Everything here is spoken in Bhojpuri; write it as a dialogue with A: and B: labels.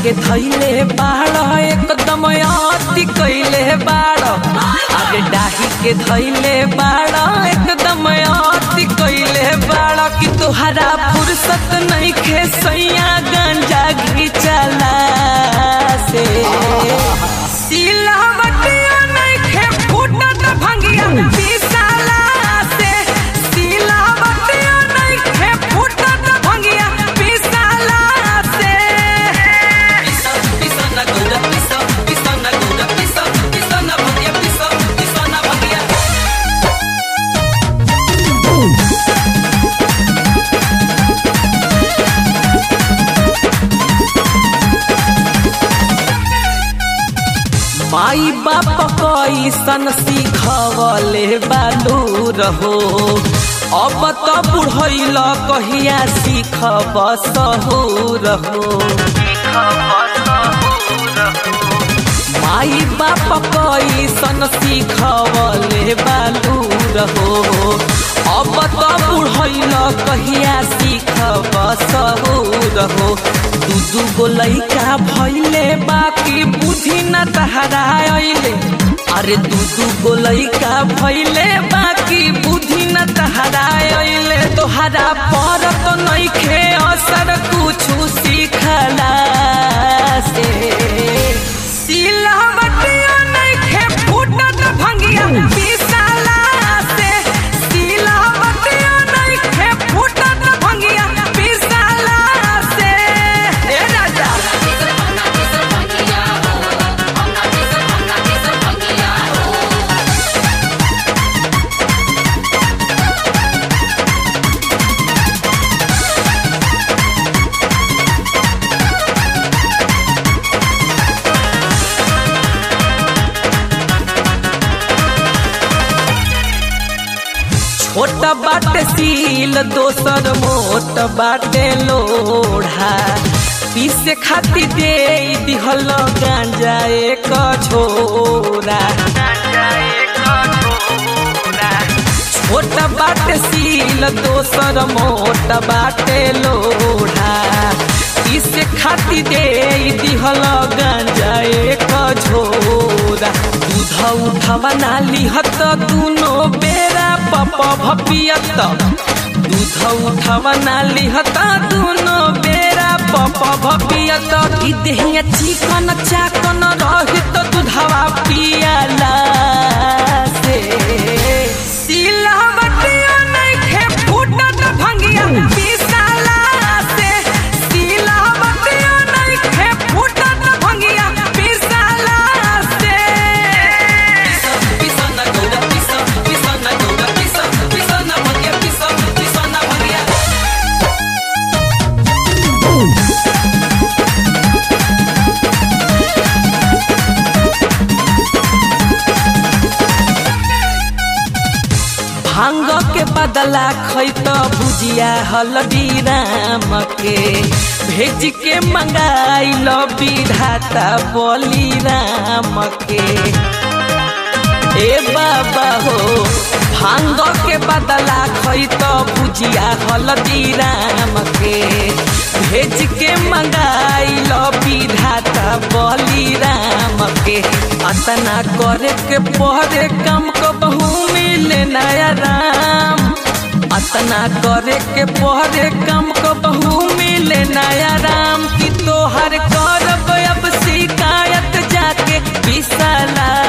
A: के धैले बाड़ एकदम अति कैले बाड़ अरे डाही के धैले बाड़ एकदम अति कैले बाड़ कि तुहरा फुर्सत नहीं खे सैया गंजा घिचला से सिलवटिया नहीं खे फूटत भंगिया पिसाला से सिलवटिया नहीं खे फूटत भंगिया पिसाला से पिसा पिसा ना गोदा पिसा पिसा ना गोदा पिसा पिसा ना भंगिया पिसा पिसा ना भंगिया माई बाप कैसन सिखवले बालू रहो अब त बुढ़ैल कहिया सिखब सहू रहो माई बाप कैसन सिखवले बालू रहो अब त बुढ़ैल कहिया सिखब सहू रहो दू दू गो लैका भैले बाकी बुद्धि न तहरा अइले अरे दू दू गो लैका भैले बाकी बुद्धि न तहरा अइले तोहरा पर तो नइखे असर कुछु सिखला से सिलवटिया नइखे फूटत भंगिया पिसाला से सिलवटिया नइखे फूटत भंगिया पिसाला से ए राजा छोट बाटे सील दोसर मोट बाटे लोढ़ा पीसे खाती दे दिहल गांजा एक छोरा छोट बाटे सील दोसर मोट बाटे लोढ़ा पीसे खाती दे दिहल गांजा एक झोरा दूध उठवा ना लिहत दुनो बेरा पप भपियत दूध उठवा ना लिहत दुनो बेरा पप भपियत ई देहिया चिकन चाकन रहित दूधवा पियाला से सिलवटिया नइखे फूटत भंगिया पिसाला से सिलवटिया नइखे फूटत भंगिया पिसाला से पिसा ना गोदा पिसा पिसा ना गोदा पिसा पिसा ना भंगिया पिसा पिसा ना भंगिया भांग के बदला खैत भुजिया हल्दी राम के भेज के मंगाइल विधाता बली राम के ए बाबा हो भांग के बदला खैत भुजिया हल्दी राम के भेज के मंगाइल विधाता बली राम के अतना करे के पहरे कम को बहु मिले नया राम अतना करे के पहरे कम को बहु मिले नया राम की तोहर करब अब शिकायत जाके विशाला